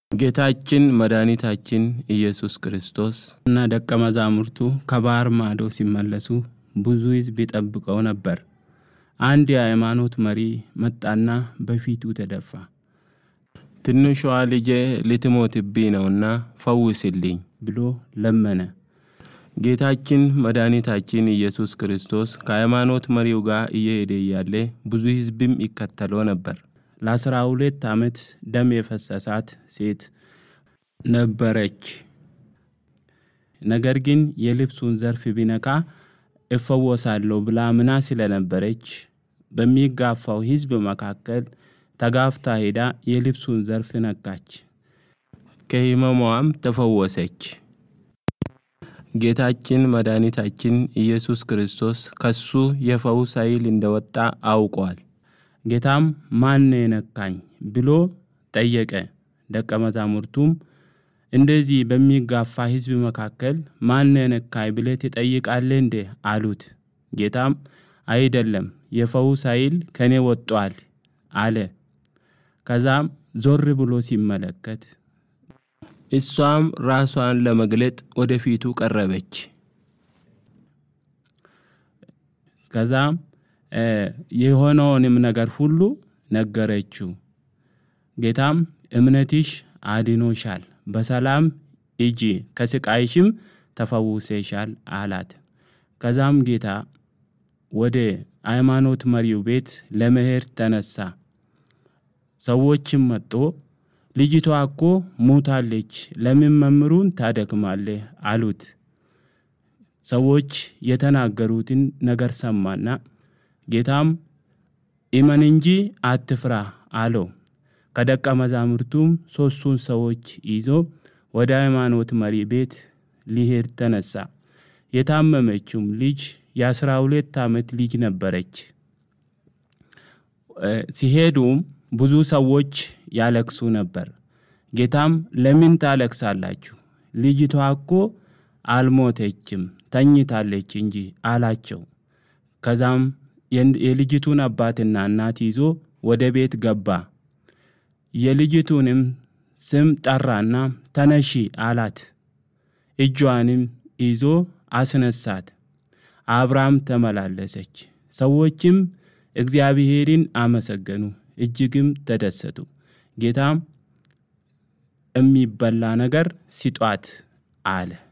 ጌታችን መድኃኒታችን ኢየሱስ ክርስቶስ እና ደቀ መዛሙርቱ ከባህር ማዶ ሲመለሱ ብዙ ሕዝብ ይጠብቀው ነበር። አንድ የሃይማኖት መሪ መጣና በፊቱ ተደፋ። ትንሿ ልጄ ልትሞትብኝ ነውና ፈውስልኝ ብሎ ለመነ። ጌታችን መድኃኒታችን ኢየሱስ ክርስቶስ ከሃይማኖት መሪው ጋር እየሄደ እያለ ብዙ ሕዝብም ይከተለው ነበር። ለአስራ ሁለት ዓመት ደም የፈሰሳት ሴት ነበረች። ነገር ግን የልብሱን ዘርፍ ቢነካ እፈወሳለሁ ብላ ምና ስለነበረች በሚጋፋው ሕዝብ መካከል ተጋፍታ ሄዳ የልብሱን ዘርፍ ነካች። ከሕመሟም ተፈወሰች። ጌታችን መድኃኒታችን ኢየሱስ ክርስቶስ ከሱ የፈውስ ኃይል እንደወጣ አውቋል። ጌታም ማን የነካኝ ብሎ ጠየቀ። ደቀ መዛሙርቱም እንደዚህ በሚጋፋ ሕዝብ መካከል ማን የነካኝ ብለህ ትጠይቃለህ እንዴ አሉት። ጌታም አይደለም የፈውስ ኃይል ከኔ ወጧል አለ። ከዛም ዞር ብሎ ሲመለከት እሷም ራሷን ለመግለጥ ወደፊቱ ቀረበች። ከዛም የሆነውንም ነገር ሁሉ ነገረችው። ጌታም እምነትሽ አድኖሻል፣ በሰላም ሂጂ፣ ከስቃይሽም ተፈውሰሻል አላት። ከዛም ጌታ ወደ ሃይማኖት መሪው ቤት ለመሄድ ተነሳ። ሰዎችም መጦ ልጅቷ እኮ ሙታለች፣ ለምን መምህሩን ታደክማለህ አሉት። ሰዎች የተናገሩትን ነገር ሰማና ጌታም እመን እንጂ አትፍራ አለው። ከደቀ መዛሙርቱም ሦስቱን ሰዎች ይዞ ወደ ሃይማኖት መሪ ቤት ሊሄድ ተነሳ። የታመመችውም ልጅ የአስራ ሁለት ዓመት ልጅ ነበረች። ሲሄዱም ብዙ ሰዎች ያለቅሱ ነበር። ጌታም ለምን ታለቅሳላችሁ? ልጅቷ እኮ አልሞተችም ተኝታለች እንጂ አላቸው። ከዛም የልጅቱን አባትና እናት ይዞ ወደ ቤት ገባ። የልጅቱንም ስም ጠራና ተነሺ አላት። እጇንም ይዞ አስነሳት። አብራም ተመላለሰች። ሰዎችም እግዚአብሔርን አመሰገኑ፣ እጅግም ተደሰቱ። ጌታም የሚበላ ነገር ስጧት አለ።